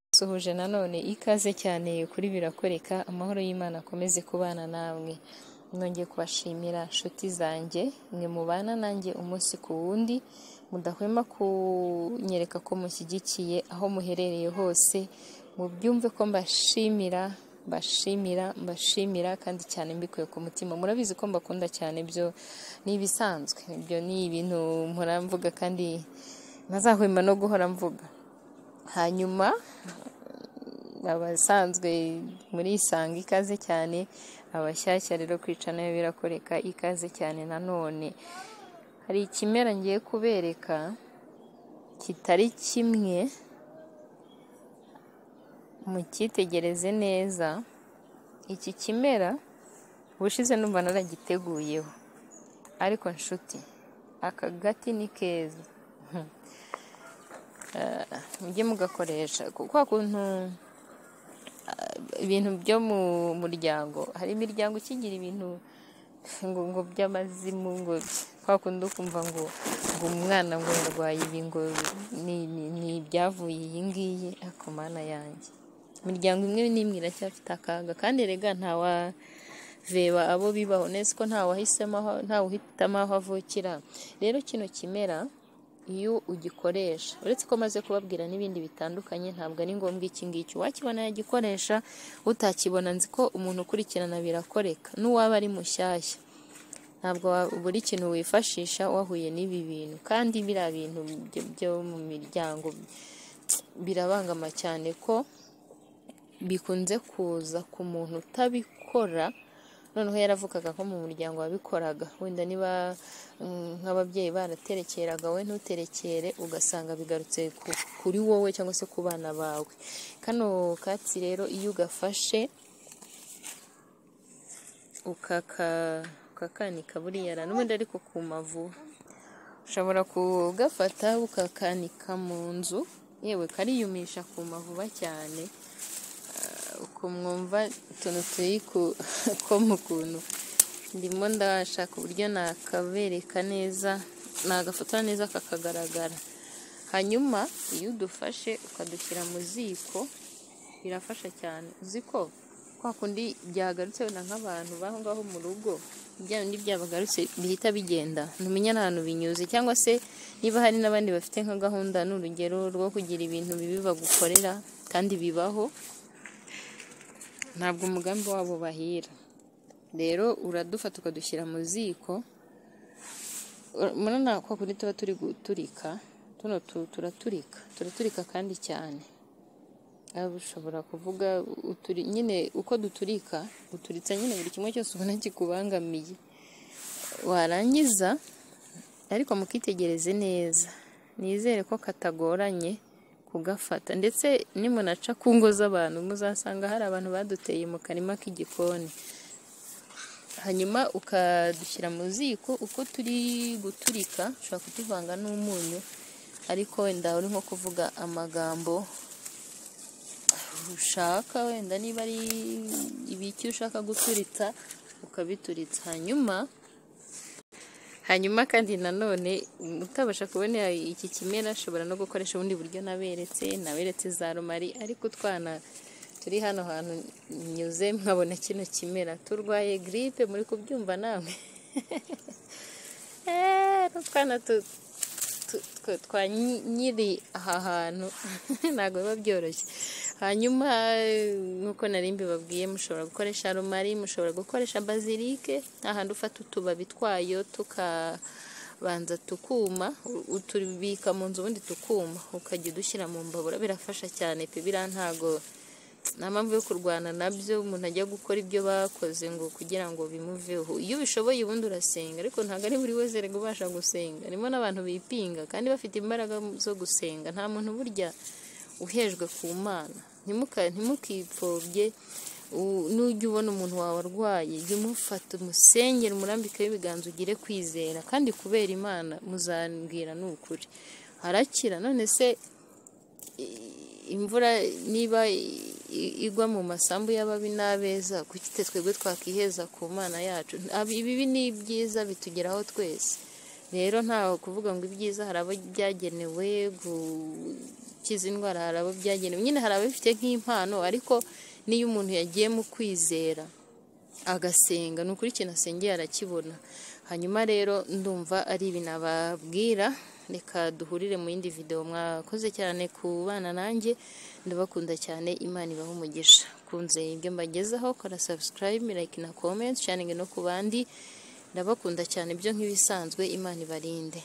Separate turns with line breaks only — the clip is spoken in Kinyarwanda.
musuhuje nanone ikaze cyane kuri birakoreka amahoro y'Imana akomeze kubana namwe nongeye kubashimira nshuti zanjye mwe mubana nanjye umunsi ku wundi mudahwema kunyereka ko mushyigikiye aho muherereye hose mubyumve ko mbashimira mbashimira mbashimira kandi cyane mbikuye ku mutima murabizi ko mbakunda cyane byo ni ibisanzwe ibyo ni ibintu muramvuga kandi ntazahwema no guhora mvuga hanyuma abasanzwe muri isanga ikaze cyane abashyashya rero kwica nayo birakoreka ikaze cyane nanone hari ikimera ngiye kubereka kitari kimwe mukitegereze neza iki kimera ubushize numva naragiteguyeho ariko nshuti aka gati ni keza mujye mugakoresha kuko kuntu ibintu byo mu muryango hari imiryango ikigira ibintu ngo by'amazimu ngo kwa kundi ukumva ngo ngo umwana ngo yarwaye ibi ngo ni ibyavuye iyi ngiyi ariko mana yanjye imiryango imwe n'imwe iracyafite akaga kandi rega ntawa veba abo bibaho neza ko ntawahisemo ntawe uhitamo aho avukira rero kino kimera iyo ugikoresha uretse ko maze kubabwira n'ibindi bitandukanye ntabwo ari ngombwa iki ngiki uwakibona yagikoresha utakibona nzi ko umuntu ukurikirana birakoreka n'uwaba ari mushyashya ntabwo buri kintu wifashisha wahuye n'ibi bintu kandi biriya bintu byo mu miryango birabangama cyane ko bikunze kuza ku muntu utabikora noneho yaravugaga ko mu muryango wabikoraga wenda niba nk'ababyeyi baraterekeraga we ntuterekere ugasanga bigarutse kuri wowe cyangwa se ku bana bawe kano katsi rero iyo ugafashe ukakanika buriya n'ubundi ariko ku mavu ushobora kugafata ukakanika mu nzu yewe kariyumisha ku mavuba cyane kumwumva utuntu turi ko mu kuntu ndimo ndashaka uburyo nakabereka neza nagafotora neza kakagaragara hanyuma iyo udufashe ukadushyira mu ziko birafasha cyane uzi ko kwa kundi byagarutse wenda nk'abantu baho ngaho mu rugo bya bindi byabagarutse bihita bigenda ntumenya n'ahantu binyuze cyangwa se niba hari n'abandi bafite nka gahunda ni urugero rwo kugira ibintu bibi bagukorera kandi bibaho ntabwo umugambi wabo bahira rero uradufata ukadushyira mu ziko murabona ko kuri tuba turi guturika tuno turaturika turaturika kandi cyane ushobora kuvuga nyine uko duturika uturitsa nyine buri kimwe cyose ubona kikubangamiye warangiza ariko mukitegereze neza nizere ko katagoranye kugafata ndetse nimunaca ku ngo z'abantu muzasanga hari abantu baduteye mu karima k'igikoni hanyuma ukadushyira mu ziko uko turi guturika ushobora kutuvanga n'umunyu ariko wenda uri nko kuvuga amagambo ushaka wenda niba ari ibiki ushaka guturitsa ukabituritsa hanyuma hanyuma kandi nanone utabasha kubona iki kimera ashobora no gukoresha ubundi buryo naberetse naberetse za rumari ariko utwana turi hano hantu nyuze mwabona kino kimera turwaye giripe muri kubyumva namwe n'utwana twa nyiri aha hantu ntabwo biba byoroshye hanyuma nk'uko nari mbibabwiye mushobora gukoresha rumari mushobora gukoresha bazilike ahantu ufata utubabi twayo tukabanza tukuma utubika mu nzu ubundi tukuma ukajya udushyira mu mbabura birafasha cyane pe biriya ntago nta mpamvu yo kurwana nabyo umuntu ajya gukora ibyo bakoze ngo kugira ngo bimuveho iyo ubishoboye ubundi urasenga ariko ntabwo ari buri wese rero ubasha gusenga harimo n'abantu bipinga kandi bafite imbaraga zo gusenga nta muntu burya uhejwe ku mana ntimukipfobye nujya ubona umuntu wawe arwaye jya umufata umusengere umurambikeho ibiganza ugire kwizera kandi kubera imana muzambwira ni ukuri harakira none se imvura niba igwa mu masambu y'ababi n'abeza kuki twebwe twakiheza ku mana yacu ibibi ni ibyiza bitugeraho twese rero ntawe kuvuga ngo ibyiza hari abo byagenewe ukiza indwara hari abo byagenewe nyine hari ababifite nk'impano ariko n'iyo umuntu yagiye mu kwizera agasenga ni ukuri ikintu asengeye arakibona hanyuma rero ndumva ari ibi nababwira reka duhurire mu yindi videwo mwakoze cyane ku bana nanjye ndabakunda cyane imana ibaho umugisha kunze ibyo mbagezaho kora sabusikarayibu like na komenti sharingi no ku bandi ndabakunda cyane byo nk'ibisanzwe imana ibarinde